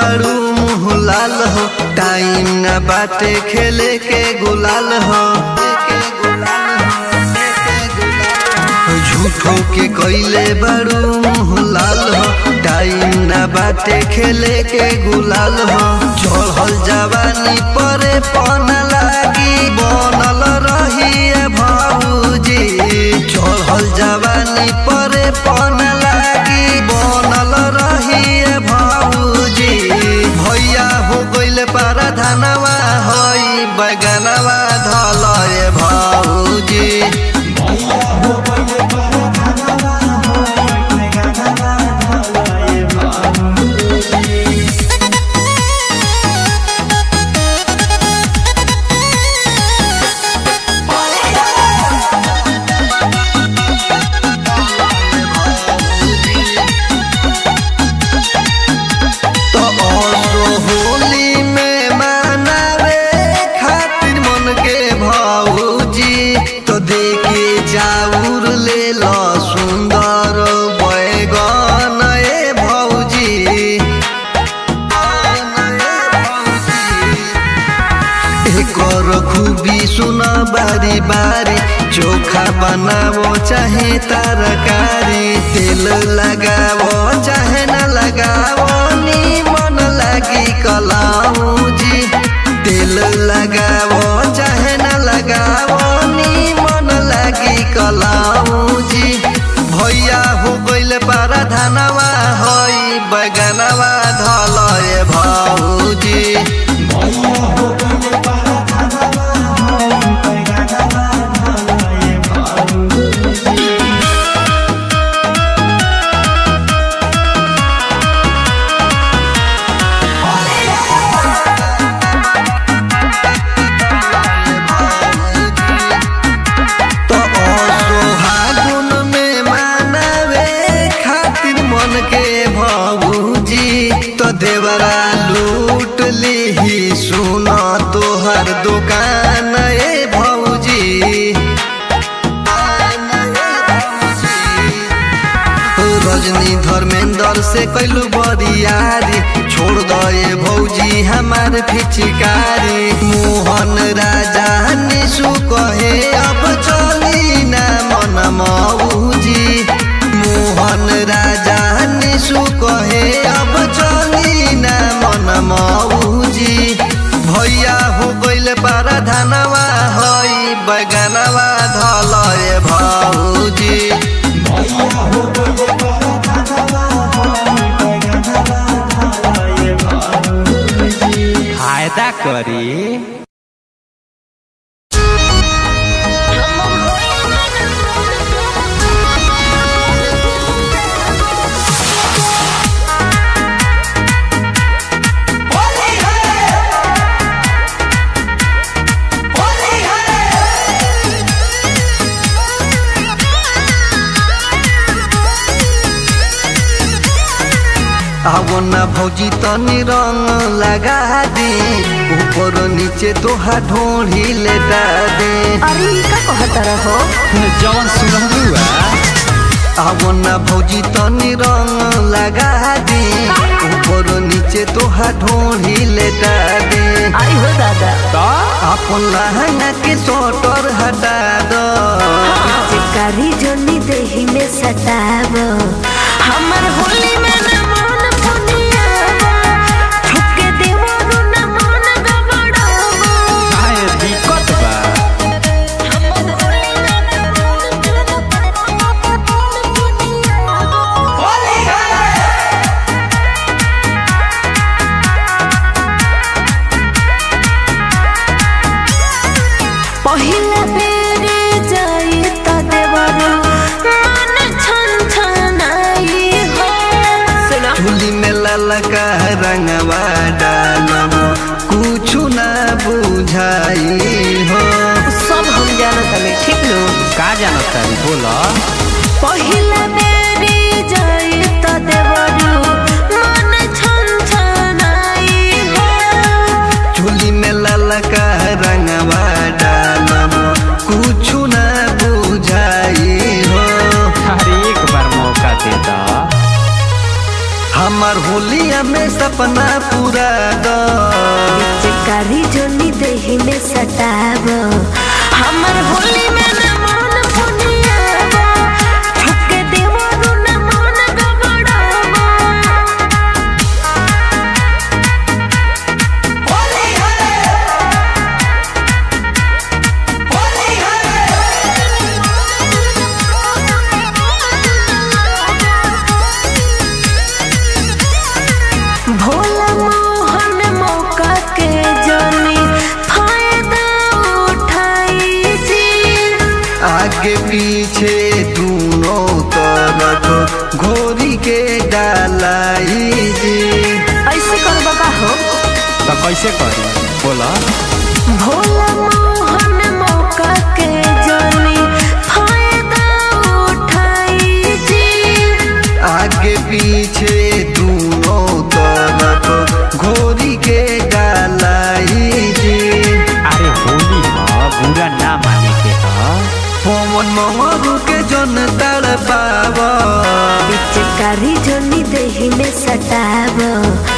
बारू मुँह लाल हो टाइम न बाटे खेले के गुलाल हो झूठो के कैले बारू मुँह लाल हो टाइम न बाटे खेले के गुलाल हो चढ़ल जवानी परे पन लागी बनल रही भाऊजी चढ़ल जवानी परे पन लागी बनल रही भाऊजी भैया हो गइल पारा धनवा हई बगनवा धल भाऊजी तो असो होली में मनावे खातिर मन के भाऊजी तो देखे जाऊर ले लो सुंदर बैगन ए भौजी एकर खूबी सुन बारी बारी चोखा बनावो चाहे तरकारी तेल लगावो चाहे न लगावो निमन लागी कलाऊजी तेल लगावो चाहे न लगावो निमन लागी कलाऊजी भैया हो गइल पारा धनवा हई बैगनवा धल भाऊजी तो सोहागुन में मानवे खातिर मन के भाऊजी तो देवरा लूट लीही सुन तोहर दुकान ए भौजी रजनी धर्मेंद्र से कैलू बरियारी छोड़ दे भौजी हमार फिचकारी मोहन राजा निशु कहे अब चली ना मन मऊजी मोहन राजा निशु कहे अब चली ना मन मऊजी भैया हो गइल पारा धनवा हई बैगनवा धल भाऊजी फायदा करी आवो ना भौजी तनी रंग लगा दे ऊपर नीचे तोहा ढोढ़ी लेटा दे अरे ई का कहत रहो जवन सुनहुआ आवो ना भौजी तनी रंग लगा दे ऊपर नीचे तोहा ढोढ़ी लेटा दे आई हो दादा तो अपन लहंगा के सोटर हटा दो चिकारी जोनी देही में सताव हमर होली में न मन पुनियावा ठुके देवो न मन गबड़ावा काहे दिक्कत बा हमर होली में न मन पुनियावा पहिला बेरे जाई त देवरो मन छन छनाई हो सुना चूली में ललका रंगवा डालब कुछ ना बुझाई हो सब हम जानत हमें ठीक नो का जानत तारी बोला पहिला बेरे जाई त देवरो मन छन छनाई हो चूली में ललका रंगवा डालब कुछ ना बुझाई हो अरे एक बार मौका दे दा हमार होलिया में सपना पूरा पिचकारी जोनी देही में सटाब हमर होली में न मन पुनियाब ठुके देवरु न मन गबड़ाब भोला मोहन मौका के जानी फायदा उठाई जी आगे पीछे दोनों तरफ घोरी के डालाई जी ऐसे करबा का हो तो कैसे करी बोला भोला मोहन मौका के जानी फायदा उठाई जी आगे पीछे दोनों तरफ घोरी के डालाई जी अरे होली ह बुरा ना माने के ह पवन मोहरू के जन तड़ पावा पिचकारी जोनी देही में सटाब